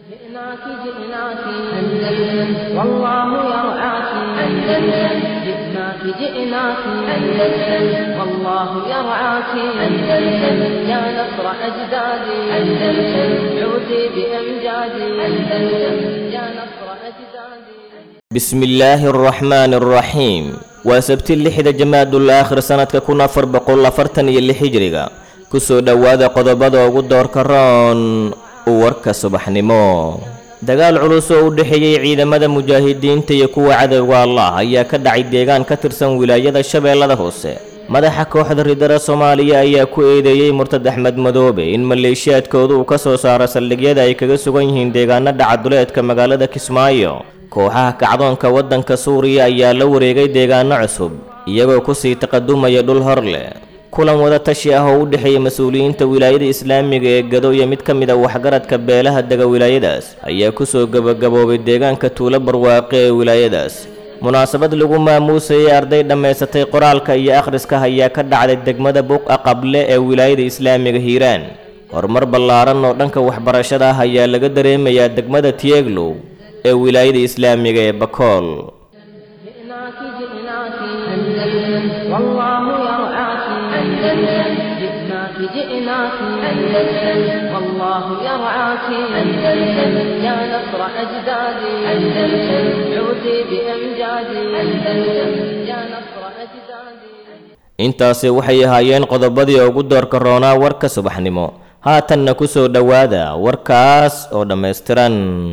جئناك جئناك أندلس والله يرعاك أندلس جئناك جئناك أندلس والله يرعاك أندلس يا نصر أجدادي أندلس عودي بأمجادي أندلس يا نصر أجدادي بسم الله الرحمن الرحيم waa sabti lixda jamaadul aakhir sanadka kun afar boqol afartan iyo lix hijriga kusoo dhowaada qodobada ugu doorka roon warka subaxnimo dagaal culus oo u dhexeeyey ciidamada mujaahidiinta iyo kuwa cadowga allah ayaa ka dhacay deegaan ka tirsan wilaayada shabeellada hoose madaxa kooxda ridara soomaaliya ayaa ku eedeeyey murtad axmed madoobe in maleeshiyaadkooda uu ka soo saaro saldhigyada ay kaga sugan yihiin deegaanada caduleedka magaalada kismaayo kooxaha kacdoonka waddanka suuriya ayaa la wareegay deegaano cusub iyagoo kusii taqadumaya dhul hor leh kulan wada tashi ah oo u dhexeeya mas-uuliyiinta wilaayada islaamiga ee gado iyo mid ka mid a waxgaradka beelaha dega wilaayadaas ayaa kusoo gebagaboobay deegaanka tuulo barwaaqe ee wilaayadaas munaasabad lagu maamuusayay arday dhammaysatay qoraalka iyo akhriska ayaa ka dhacday degmada buqa qable ee wilaayada islaamiga hiiraan horumar ballaaran oo dhanka waxbarashada ah ayaa laga dareemayaa degmada tieglow ee wilaayada islaamiga ee bakool جئناك جئناك أندلس والله يرعاك أندلس جئناك جئناك أندلس والله يرعاك أندلس يا نصر أجدادي أندلس عودي بأمجادي أندلس يا نصر أجدادي intaasi waxay ahaayeen qodobadii ugu doorka roonaa warka subaxnimo haatanna ku soo dhowaada warkaas oo dhammaystiran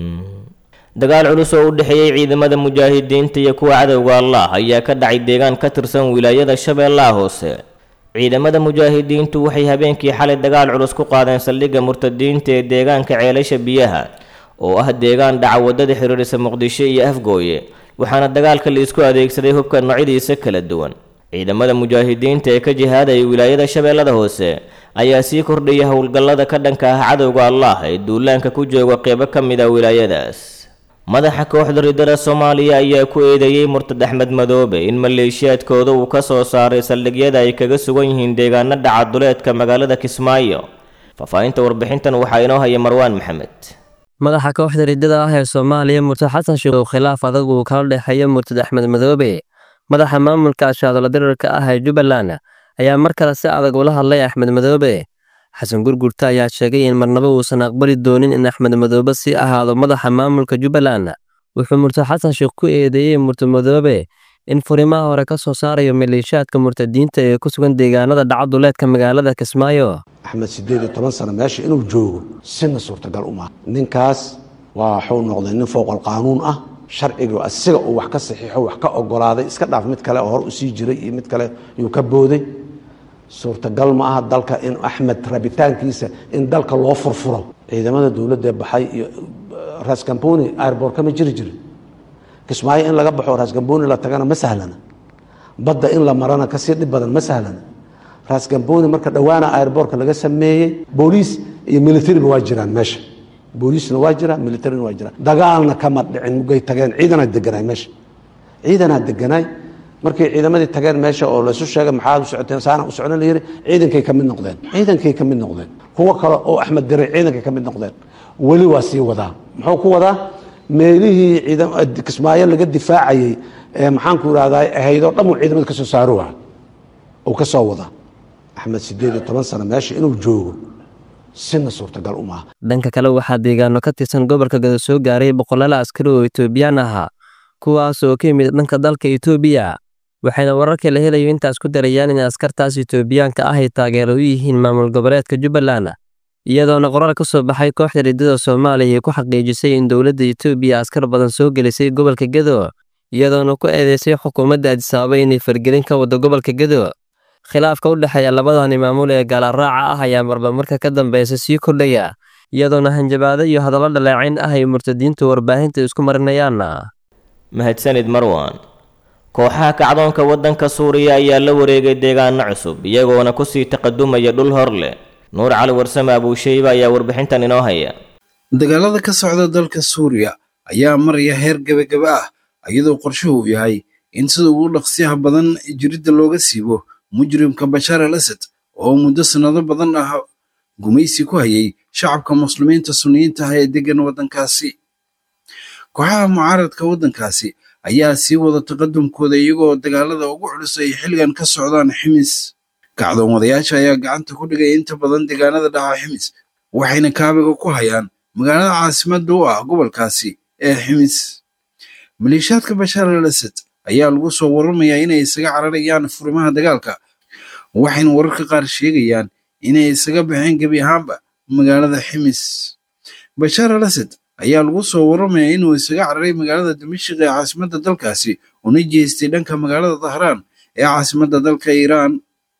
dagaal culus oo u dhexeeyey ciidamada mujaahidiinta iyo kuwa cadowga allah ayaa ka dhacay deegaan ka tirsan wilaayada shabeellaha hoose ciidamada mujaahidiintu waxay habeenkii xalay dagaal culus ku qaadeen saldhigga murtadiinta ee deegaanka ceelasha biyaha oo ah deegaan dhaca waddada xiriirisa muqdisho iyo afgooye waxaana dagaalka la isku adeegsaday hubka noocyadiisa kala duwan ciidamada mujaahidiinta ee ka jihaadaya wilaayada shabeellada hoose ayaa sii kordhaya howlgallada ka dhanka ah cadowga allah ee duulaanka ku jooga qeybo ka mid a wilaayadaas madaxa kooxda ridada soomaaliya ayaa ku eedeeyey murtad axmed madoobe in maleeshiyaadkooda uu ka soo saaray saldhigyada ay kaga sugan yihiin deegaano dhaca duleedka magaalada kismaayo faahfaahinta warbixintan waxaa inoo haya marwaan maxamed madaxa kooxda riddada ah ee soomaaliya murtad xasan sheekh uu khilaaf adag uu kala dhexeeyo murtad axmed madoobe madaxa maamulka ashaadolo dirarka ah ee jubbaland ayaa mar kale si adag ula hadlay axmed madoobe xasan gurgurta ayaa sheegay in marnaba uusan aqbali doonin in axmed madoobe sii ahaado madaxa maamulka jubbaland wuxuu murtad xasan sheekh ku eedeeyey murtad madoobe in furimaha hore ka soo saarayo maleeshiyaadka murtadiinta ee ku sugan deegaanada dhacaduleedka magaalada kismaayo axmed siddeed iyo toban sano meesha inuu joogo sina suurtagal uma ninkaas waa waxuu noqday nin fowqal qaanuun ah sharciga asiga uu wax ka saxiixo wax ka ogolaaday iska dhaaf mid kale oo hor usii jiray iyo mid kale yuu ka booday suurtagal ma aha dalka in axmed rabitaankiisa in dalka loo furfuro ciidamada dowladda baxay iyo raskamboni airbort kama jiri jirin kismaayo in laga baxo raskamboni la tagana ma sahlana badda in la marana kasii dhib badan ma sahlana raskamboni marka dhowaana airbortka laga sameeyey booliis iyo militariba waa jiraan meesha booliisna waa jira militarina waa jira dagaalna kama dhicin mugay tageen ciidanaa deganaay meesha ciidanaa deganaay markay ciidamadii tageen meesha oo laysu sheegay maxaad u socoteen saana u socon la yidhi ciidankay ka mid noqdeen ciidankay ka mid noqdeen kuwo kale oo axmed diray ciidankay ka mid noqdeen weli waa sii wadaa muxuu ku wadaa meelihii kismaayo laga difaacayey ee maxaanku irahdaa ahaydoo dhan uu ciidamada ka soo saaro waa uu ka soo wadaa axmed siddeed iyo toban sano meesha inuu joogo sina suurtagal uma aha dhanka kale waxaa deegaano ka tirsan gobolka gado soo gaaray boqolaal askari oo etoobiyaan ahaa kuwaas oo ka yimid dhanka dalka etoobiya waxayna wararka la helayo intaas ku darayaan in askartaas etoobiyaanka ah ay taageero u yihiin maamul goboleedka jubbaland iyadoona qoraal ka soo baxay kooxda riddada soomaaliya ay ku xaqiijisay in dowladda etoobiya askar badan soo gelisay gobolka gedo iyadoona ku eedeysay xukuumadda adisaaba inay fargelin ka wado gobolka gedo khilaafka u dhexeeya labadani maamul ee gaalaraaca ah ayaa marba marka ka dambeysa sii kordhaya iyadoona hanjabaado iyo hadallo dhaleecayn ah ay murtadiintu warbaahinta isku marinayaan mahadsanid marwan kooxaha kacdoonka waddanka suuriya ayaa la wareegay deegaano cusub iyagoona kusii taqadumaya dhul hor leh nuur cali warsame abuusheyba ayaa warbixintan inoo haya dagaalada ka socda dalka suuriya ayaa maraya heer gebagaba ah iyadoo qorshuhu uu yahay in sida ugu dhaqsiyaha badan jiridda looga siibo mujrimka bashaar al asad oo muddo sannado badan ah gumaysi ku hayay shacabka muslimiinta sunniyiinta ah ee deggan waddankaasi kooxaha mucaaradka waddankaasi ayaa sii wada taqadumkooda iyagoo dagaalada ugu culus ay xilligan ka socdaan ximis kacdoon wadayaasha ayaa gacanta ku dhigay inta badan deegaanada dhaca ximis waxayna kaabiga ku hayaan magaalada caasimadda u ah gobolkaasi ee ximis maleeshiyaadka bashaar al asad ayaa lagu soo waramayaa inay isaga cararayaan furimaha dagaalka waxayna wararka qaar sheegayaan inay isaga baxeen gebi ahaanba magaalada ximis bashaar al asad ayaa lagu soo waramayaa inuu isaga cararay magaalada dimashik ee caasimadda dalkaasi una jeestay dhanka magaalada dahraan ee caasimadda dalka iiraan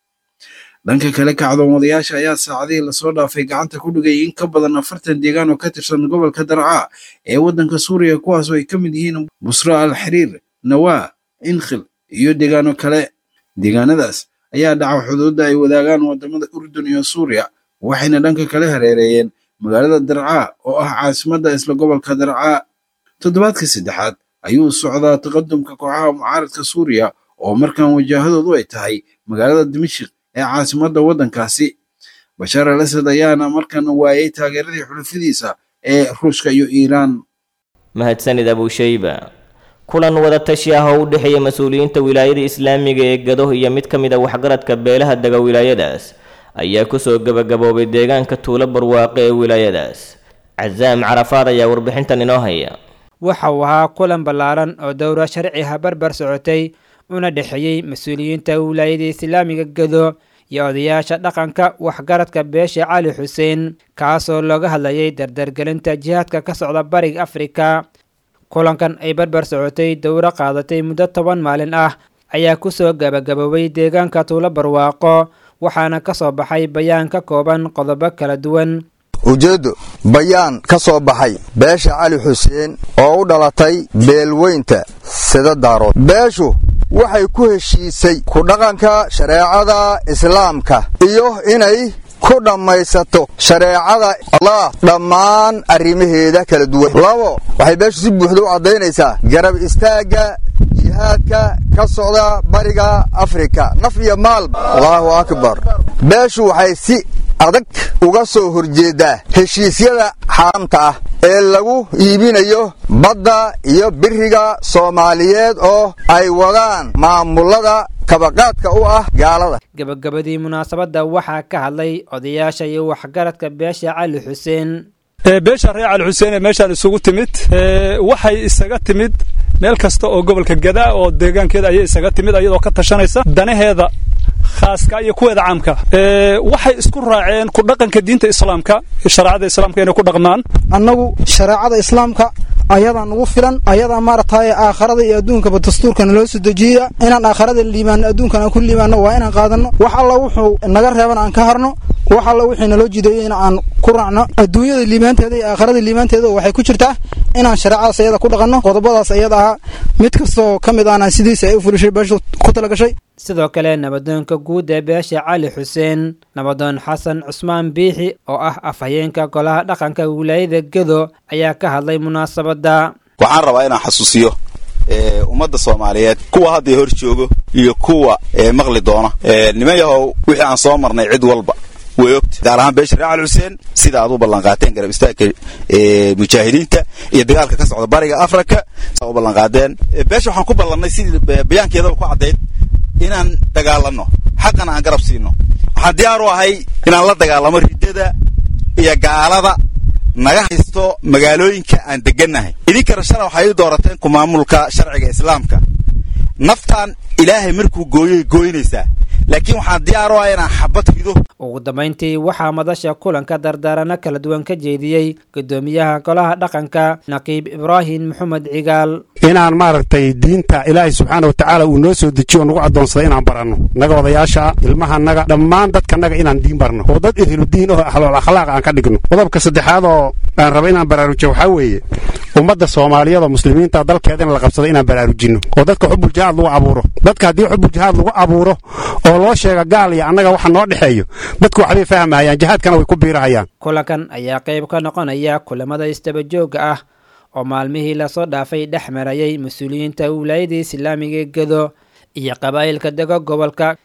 dhanka kale kacdoon wadayaasha ayaa saacadihii lasoo dhaafay gacanta ku dhigay in ka badan afartan deegaan oo ka tirsan gobolka darcaa ee waddanka suuriya kuwaas oo ay ka mid yihiin busra al xiriir nawaa inkhil iyo deegaano kale deegaanadaas ayaa dhaca xuduudda ay wadaagaan wadamada urdun iyo suuriya waxayna dhanka kale hareereeyeen magaalada darcaa oo ah caasimadda isla gobolka darcaa toddobaadka saddexaad ayuu socdaa taqadumka kooxaha mucaaradka suuriya oo markan wajaahadoodu ay tahay magaalada dimashik ee caasimadda waddankaasi bashaar al asad ayaana markan waayay taageeradii xulafadiisa ee ruushka iyo iiraan mahadsanid abushayba kulan wadatashi ah oo u dhexeeya mas-uuliyiinta wilaayada islaamiga ee gado iyo mid ka mid a waxgaradka beelaha dega wilaayadaas ayaa kusoo gebagaboobay deegaanka tuulo barwaaqe ee wilaayadaas casaam carafaad ayaa warbixintan inoo haya waxa uu ahaa kulan ballaaran oo dowra sharciha barbar socotay una dhexeeyey mas-uuliyiinta wilaayada islaamiga gado iyo odayaasha dhaqanka waxgaradka beesha cali xuseen kaasoo looga hadlayay dardargelinta jihaadka ka socda bariga afrika kulankan ay barbar socotay dowro qaadatay muddo toban maalin ah ayaa kusoo gabagaboobay deegaanka tuulo barwaaqo waxaana ka soo baxay bayaan ka kooban qodobo kala duwan ujeeddo bayaan ka soo baxay beesha cali xuseen oo u dhalatay beelweynta sida daarood beeshu waxay ku heshiisay ku dhaqanka shareecada islaamka iyo inay ku dhammaysato shareecada allah dhammaan arrimaheeda kala duwan labo waxay beeshu si buuxda u caddaynaysaa garab istaagga jihaadka ka socda bariga afrika naf iyo maalba allaahu akbar beeshu waxay si adag uga soo horjeeddaa heshiisyada xaaraamta ah ee lagu iibinayo badda iyo biriga soomaaliyeed oo ay wadaan maamulada kabaqaadka u ah gaalada gabagabadii munaasabadda waxaa ka hadlay odayaasha iyo waxgaradka beesha cali xuseen beesha reer cali xuseen ee meeshaan isugu timid waxay isaga timid meel kasta oo gobolka gadaa oo deegaankeeda ayay isaga timid ayadoo ka tashanaysa danaheeda khaaska iyo kuweeda caamka waxay isku raaceen ku dhaqanka diinta islaamka shareecada islaamka inay ku dhaqmaan annagu shareecada islaamka ayadaa nugu filan ayadaa maaragtay aakharada iyo adduunkaba dastuurkana loo soo dejiya inaan aakharada liimaano adduunkana aan ku liimaano waa inaan qaadanno wax alla wuxuu naga reeban aan ka harno wax alla wixii naloo jideeyey in aan ku raacno adduunyada liimaanteeda iyo aakharada liimaanteeda waxay ku jirtaa inaan shareecadaas ayada ku dhaqanno qodobadaas ayada ahaa mid kastoo ka mid ahna sidiisa ay u fulishay beeshu ku talagashay sidoo kale nabadoonka guud ee beesha cali xuseen nabadoon xasan cusmaan biixi oo ah afhayeenka golaha dhaqanka wilaayada gedo ayaa ka hadlay munaasabadda waxaan rabaa inaan xasuusiyo ummadda soomaaliyeed kuwa hadda hor joogo iyo kuwa maqli doona niman yahow wixii aan soo marnay cid walba way ogta gaar ahaan beesha reer cali xuseen sida aad u ballanqaateen garab istaagka mujaahidiinta iyo dagaalka ka socda bariga afrika u ballanqaadeen beesha waxaan ku ballannay sidii bayaankeedaba ku caddayd inaan dagaalanno xaqana aan garab siino waxaan diyaar u ahay inaan la dagaalamo riddada iyo gaalada naga haysto magaalooyinka aan degannahay idinkana shala waxay ii doorateen ku maamulka sharciga islaamka naftaan ilaahay markuu gooyoy gooynaysaa laakiin waxaan diyaar u ahay inaan xabad rido ugu dambayntii waxaa madasha kulanka dardaarano kala duwan ka jeediyey guddoomiyaha golaha dhaqanka naqiib ibraahim maxamed cigaal inaan maaragtay diinta ilaahay subxaana watacaala uu noo soo dejiyo oo nagu addoonsaday inaan baranno naga odayaasha ilmahanaga dhammaan dadkanaga inaan diin barno oo dad ihludiin oo ahlool akhlaaq aan ka dhigno qodobka saddexaad oo aan raba inaan baraarujiyo waxaa weeye ummadda soomaaliyeed oo muslimiinta dalkeeda in la qabsado inaan baraarujinno oo dadka xubul jihaad lagu abuuro dadka haddii xubul jihaad lagu abuuro oo loo sheega gaal iyo annaga waxa noo dhexeeyo dadku waxbay fahmayaan jihaadkana way ku biirahayaan kulankan ayaa qayb ka noqonaya kulamada istabajooga ah oo maalmihii lasoo dhaafay dhex marayay mas-uuliyiinta wilaayada islaamiga ee gedo iyo qabaa'ilka dega gobolka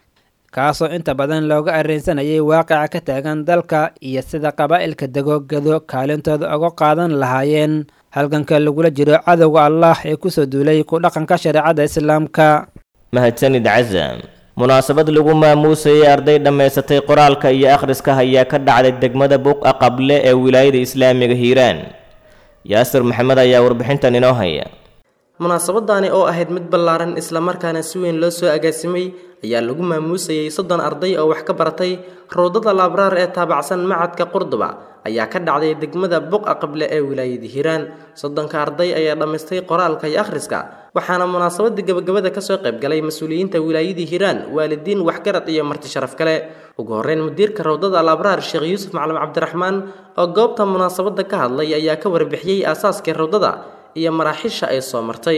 kaasoo inta badan looga arrinsanayay waaqica ka taagan dalka iyo sida qabaa'ilka degogado kaalintooda uga qaadan lahaayeen halganka lagula jiro cadowga allah ee kusoo duulay ku dhaqanka shareecada islaamka mahadsanid casam munaasabad lagu maamuusayay arday dhammaysatay qoraalka iyo akhriska ayaa ka dhacday degmada buqa qable ee wilaayada islaamiga hiiraan yaasir maxamed ayaa warbixintan inoo haya munaasabadaani oo ahayd mid ballaaran islamarkaana si weyn loo soo agaasimay ayaa lagu maamuusayay soddon arday oo wax ka baratay rawdada laabraar ee taabacsan macadka qurduba ayaa ka dhacday degmada buqa qable ee wilaayada hiiraan soddonka arday ayaa dhammaystay qoraalka iyo akhriska waxaana munaasabadii gabagabada kasoo qaybgalay mas-uuliyiinta wilaayadii hiiraan waalidiin waxgarad iyo marti sharaf kale ugu horreyn mudiirka rawdada laabraar sheekh yuusuf macalin cabdiraxmaan oo goobta munaasabada ka hadlay ayaa ka warbixiyey aasaaskii rawdada iyo maraaxiisha ay soo martay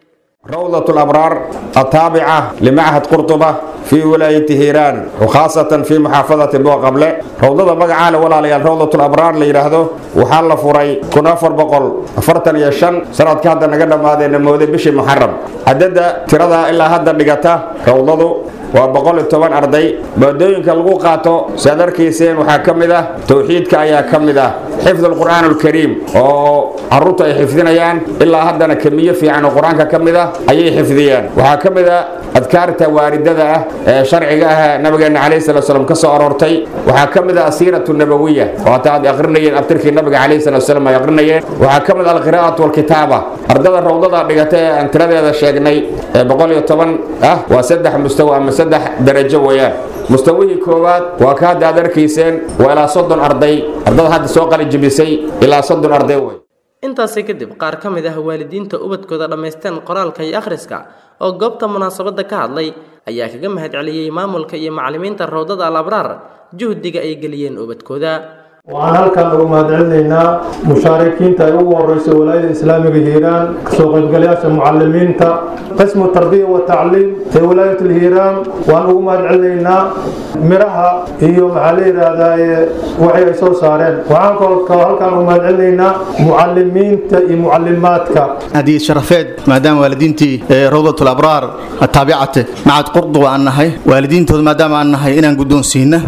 روضة الأبرار التابعة لمعهد قرطبة في ولاية هيران وخاصة في محافظة بو قبلة روضة مقعالة ولا ليال روضة الأبرار اللي يرهدو وحال فري كنا أفر بقول أفرتن يشن سنة كهذا نقدم هذا النموذج بشي محرم عدد ترى إلا هذا نقطة روضة waa boqol iyo toban arday maadooyinka lagu qaato saad arkayseen waxaa ka mid ah towxiidka ayaa ka mid ah xifd alqur'aan alkariim oo carruurta ay xifdinayaan ilaa haddana kemiyo fiican oo qur-aanka ka mid ah ayay xifdiyaan waxaa ka mid ah adkaarta waaridada ah ee sharciga ah nabigeena calayhi salatu wasalam ka soo aroortay waxaa ka mid ah asiiratu nabawiya oo hata aad aqrinayeen abtirkii nabiga calayhi salatu wasalam ay aqrinayeen waxaa ka mid ah alqiraa'atu walkitaaba ardada rawdada dhigata ee aan tiradeeda sheegnay ee boqol iyo toban ah waa saddex mustawa ama saddex darajo weeyaan mustawihii koowaad waa ka hadda aad arkayseen waa ilaa soddon arday ardada hadda soo qalijibisay ilaa soddon arday wey intaasi kadib qaar ka mid ah waalidiinta ubadkooda dhammaysteen qoraalka iyo akhriska oo goobta munaasabadda ka hadlay ayaa kaga mahad celiyey maamulka iyo macallimiinta rawdada al abraar juhdiga ay geliyeen ubadkooda waxaan halkan ugu mahadcelinaynaa mushaarikiinta ay ugu horeyso walaayada islaamiga hiiraan kasoo qaybgalayaasha mucalimiinta qismu tarbiya wa tacliim ee walaayat hiiraan waan ugu mahadcelinaynaa miraha iyo maxaa la yidhaahdaa waxay ay soo saareen waxaan kaloo halkan ugu mahadcelinaynaa mucalimiinta iyo mucalimaadka هدية شرفات مادام والدينتي روضة الأبرار التابعة مع قرض وأنهي والدين تود مادام أنهي إن قدون سينا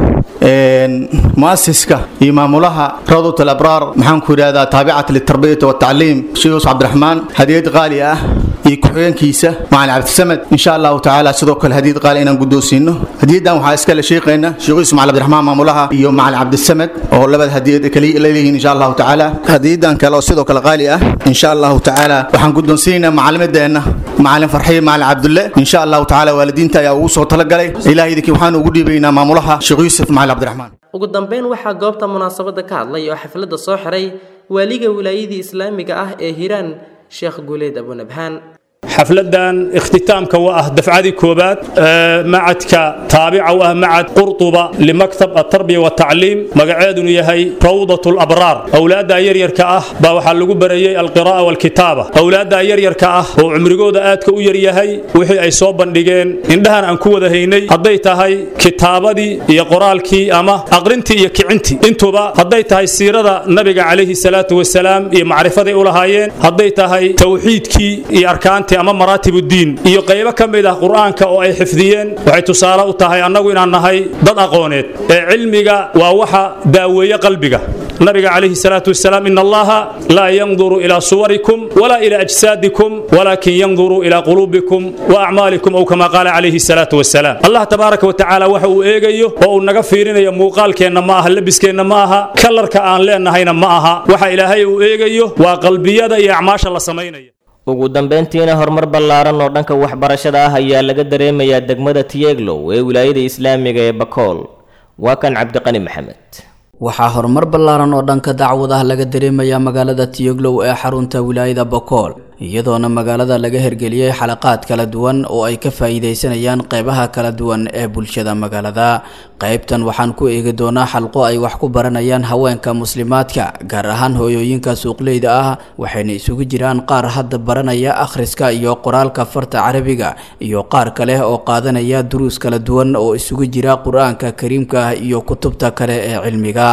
مؤسسك إمام لها روضة الأبرار محن كوريادا تابعة للتربية والتعليم شيخ عبد الرحمن هدية غالية iyo ku-xigeenkiisa macalin cabdisamed insha allahu tacaala sidoo kale hadiid qaali inaan guddoonsiino hadiyadan waxaa iskale sheeqayna sheekh yuusuf macalin cabdiraxmaan maamulaha iyo macalin cabdisamed oo labada hadiyad kale leeyihiin insha allahu tacaala hadiyadan kale oo sidoo kale qaali ah insha allahu tacaala waxaan guddoonsiinaynaa macalimadeenna macalin farxiye macalin cabdulle insha allahu tacaala waalidiinta ayaa ugu soo talagalay ilaah idinkii waxaan ugu dhiibaynaa maamulaha sheekh yuusuf macalin cabdiraxmaan ugu dambeyn waxaa goobta munaasabadda ka hadlay oo xafladda soo xiray waaliga wilaayadii islaamiga ah ee hiiraan sheekh guuleed abunabhaan xafladan ikhtitaamka waa ah dafcadii koobaad macadka taabica u ah macad qurtuba limaktab atarbiya watacliim magaceedunu yahay rawdat labraar awlaadda yaryarka ah baa waxaa lagu barayey alqira'a walkitaaba awlaadda yaryarka ah oo cumrigooda aadka u yaryahay wixii ay soo bandhigeen indhahan aan ku wada haynay hadday tahay kitaabadii iyo qoraalkii ama aqrintii iyo kicintii intuba hadday tahay siirada nabiga calayhi salaatu wasalaam iyo macrifaday u lahaayeen hadday tahay tawxiidkii iyo arkaantii ama maraatibuddiin iyo qaybo ka mid ah qur'aanka oo ay xifdiyeen waxay tusaale u tahay annagu inaan nahay dad aqooneed ee cilmiga waa waxa daaweeye qalbiga nabiga calayhi salaatu wasalaam in allaha laa yanduru ilaa suwarikum walaa ilaa ajsaadikum walaakin yanduru ilaa quluubikum wa acmaalikum ow kama qaala calayhi salaatu wasalaam allah tabaaraka wa tacaala waxa uu eegayo oo uu naga fiirinayo muuqaalkeenna ma aha labiskeenna ma aha kalarka aan leennahayna ma aha waxa ilaahay uu eegayo waa qalbiyada iyo acmaasha la samaynaya ugu dambeyntiina horumar ballaaran oo dhanka waxbarashada ah ayaa laga dareemayaa degmada tiyeglow ee wilaayada islaamiga ee bakool waa kan cabdiqani maxamed waxaa horumar ballaaran oo dhanka dacwadaha laga dareemayaa magaalada tiyoglow ee xarunta wilaayada bokool iyadoona magaalada laga hergeliyey xalaqaad kala duwan oo ay ka faa'iidaysanayaan qeybaha kala duwan ee bulshada magaalada qeybtan waxaan ku eegi doonaa xalqo ay wax ku baranayaan haweenka muslimaadka gaar ahaan hooyooyinka suuqleyda ah waxayna isugu jiraan qaar hadda baranaya akhriska iyo qoraalka farta carabiga iyo qaar kale oo qaadanaya duruus kala duwan oo isugu jira qur-aanka kariimka ah iyo kutubta kale ee cilmiga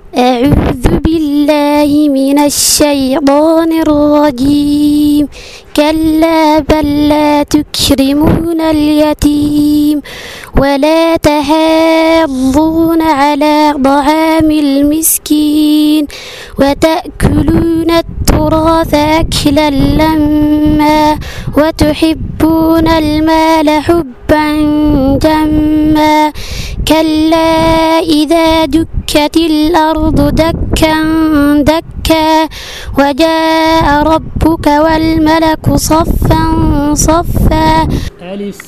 أعوذ بالله من الشيطان الرجيم كلا بل لا تكرمون اليتيم ولا تحاضون على طعام المسكين وتأكلون التراث أكلا لما وتحبون المال حبا جما كلا إذا دكت الأرض دكا دكا وجاء ربك والملك صفا صفا ألف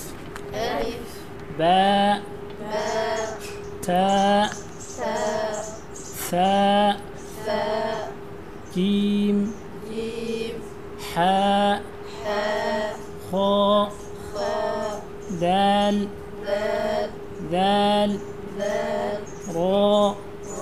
باء تاء ثاء جيم حاء خاء دال ذال راء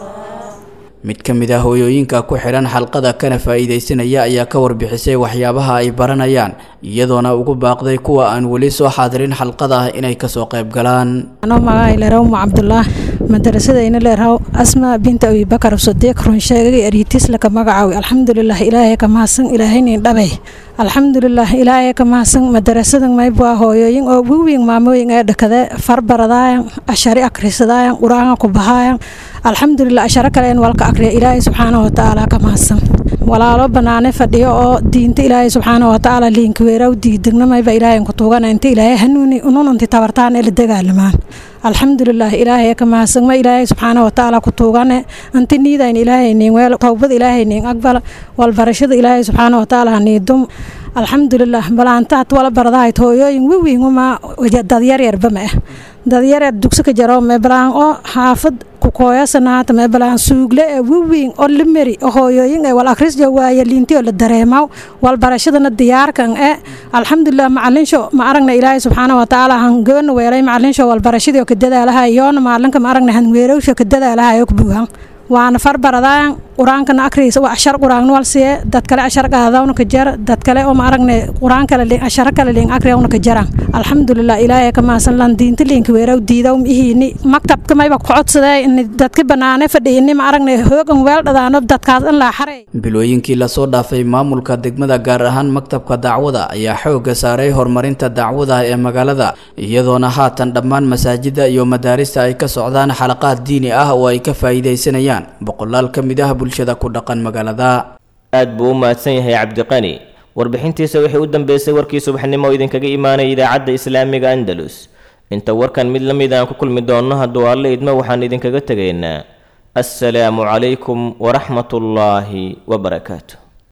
mid ka mid ah hooyooyinka ku xidhan xalqada kana faa'iidaysanaya ayaa ka warbixisay waxyaabaha ay baranayaan iyadoona ugu baaqday kuwa aan weli soo xaadirin xalqada inay kasoo qayb galaan anoo magaca leeraw ma cabdullah madrasadayna leeraw asma binta abi bakar sadiiq run sheegay ariitis laka magacaawi alxamdulilah ilaahay ka mahadsan ilaahaynin dhabay alxamdulilah ilaahay ka mahadsan madarasadan maybwaa hooyooyin oo wiwiin maamooyin ee dhakade farbaradaayan ashari akrisadaayan qur-aanka ku bahaayan alxamdulilah asharo kaleen walka akriya ilaahay subxaanahu watacaala ka mahadsan walaalo banaane fadhiyo oo diinta ilaahay subxaanahu watacaala liinka weeraw diidegnamayba ilaahay ku tuugana inta ilaahay hanuuni ununanti tabartaan ee la dagaalamaan alxamdulilah ilaahay ka mahadsan ma ilaahay subxaanahu watacaala ku tuugane anti niidayn ilaahay niin weel towbad ilaahay niin aqbal walbarashada ilaahay subxaanahu watacaala haniidum alxamdulilah balaantaad wala baradahayd hooyooyin wiwiinguma dadyaryarba ma ah dadyaryar dugsi ka jaro meebalaan oo xaafad kukooyasanaata meebalaan suugle ee wiwiing oo limeri oo hooyooyin ee wal akrisja waaye liinti oo la dareemaw wal barashadana diyaarkan ee alxamdulilah macalinsho ma aragna ilaahay subxaana watacaala han goona weelay macalinsho wal barashadii oo ka dadaalahay yoona maalinka ma aragna han weerowsho ka dadaalahay oo ka buuhan waana farbaradaan qur-aankana akriisa waa ashar qur-aan wal siye dad kale ashar qaadawna ka jar dad kale oo ma aragne qur-aan kale liin ashara kale liin akriyawna ka jaran alxamdulilah ilaahay ka maasan lan diinta liinka weeraw diidaw mihiini maktabka mayba ku codsadee in dadka banaane fadhiyini ma aragne hoogan weel dhadaano dadkaas in laa xarey bilooyinkii lasoo dhaafay maamulka degmada gaar ahaan maktabka dacwada ayaa xoogga saaray horumarinta dacwada ee magaalada iyadoona haatan dhammaan masaajida iyo madaarista ay ka socdaan xalaqaad diini ah oo ay ka faa'iidaysanayaan boqolaal ka mid ah bulshada ku dhaqan magaalada aad buu u mahadsan yahay cabdiqani warbixintiisa waxay u dambeysay warkii subaxnimo oo idinkaga imaanaya idaacadda islaamiga andalus inta warkan mid la mid aan ku kulmi doonno hadduu alle idmo waxaan idinkaga tegaynaa assalaamu calaykum waraxmatullaahi wabarakaatu